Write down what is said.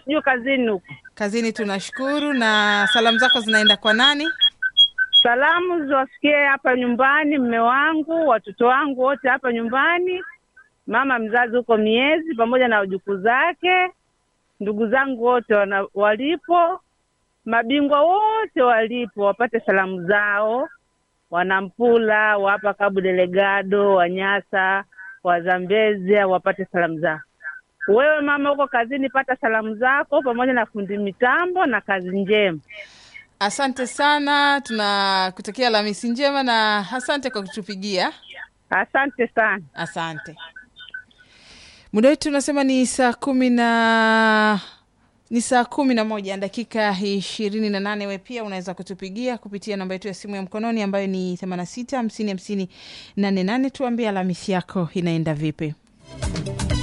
sijui kazini huko. Kazini tunashukuru. Na salamu zako zinaenda kwa nani? Salamu ziwafikie hapa nyumbani, mme wangu, watoto wangu wote hapa nyumbani, mama mzazi huko miezi, pamoja na wajukuu zake, ndugu zangu wote wana, walipo, mabingwa wote walipo, wapate salamu zao, Wanampula, wapa Kabu Delegado, Wanyasa, Wazambezia, wapate salamu zao. Wewe mama huko kazini, pata salamu zako pamoja na fundi mitambo, na kazi njema. Asante sana, tunakutakia Alhamisi njema na asante kwa kutupigia. Asante sana. Asante. Muda wetu unasema ni saa kumi na ni saa kumi na moja dakika ishirini na nane. We pia unaweza kutupigia kupitia namba yetu ya simu ya mkononi ambayo ni themanini na sita hamsini hamsini nane nane. Tuambie Alhamisi yako inaenda vipi?